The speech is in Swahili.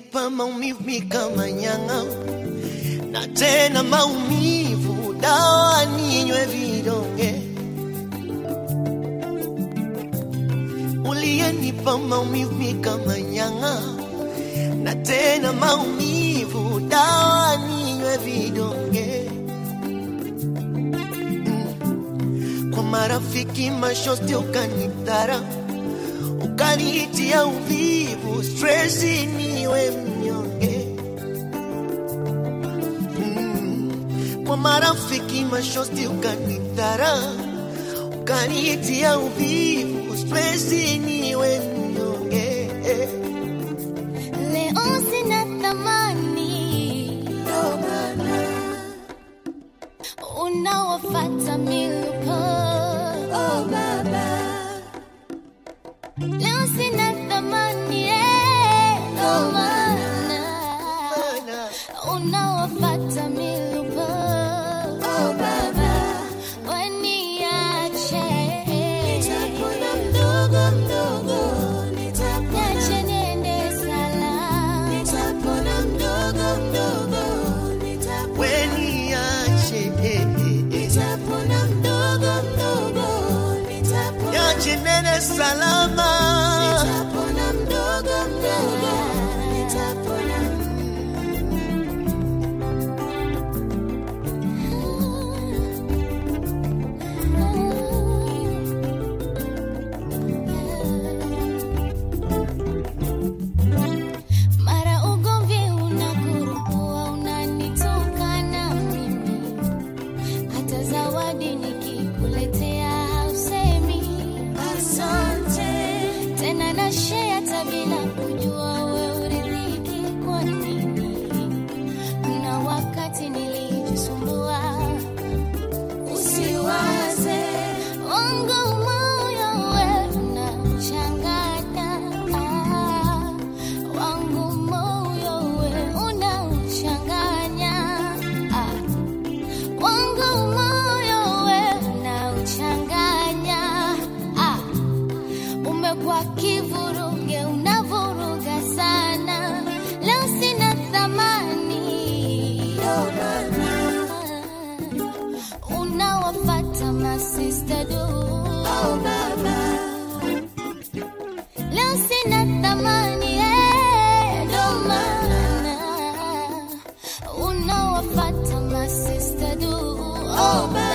uliyenipa maumivu mi kama nyang'a, na tena maumivu dawa ninywe vidonge. Uliyenipa maumivu mi kama nyang'a, na tena maumivu dawa ninywe vidonge. Mm. Kwa marafiki mashosti ukanitara ukanitia uvivu, stresi niwe mnyonge. Mm. Kwa marafiki mashosti ukanidhara, ukanitia uvivu, stresi niwe mnyonge. Leo sina thamani, unawafata miluko. Leo sina thamani, eh, ndo maana Mana, unawafata miluko. Waniache. Niache niende salama. weniache, eh, eh, eh. niache nene salama. Mara ugomvi unakurupua, unanitukana mimi, hata zawadi nikikuletea hausemi asante tena, na share hata bila kujua we uridhiki kwa nini. Kuna wakati nilijisumbua usiwaze wangu moyo we unachanganya ah, wangu moyo we unauchanganya ah, wangu moyo we unauchanganya ah, umekuwa kivuruge unavuruga sana leo sina thamani unawafata masista du leo sina thamani eh, ndo maana unawafata masista du oh,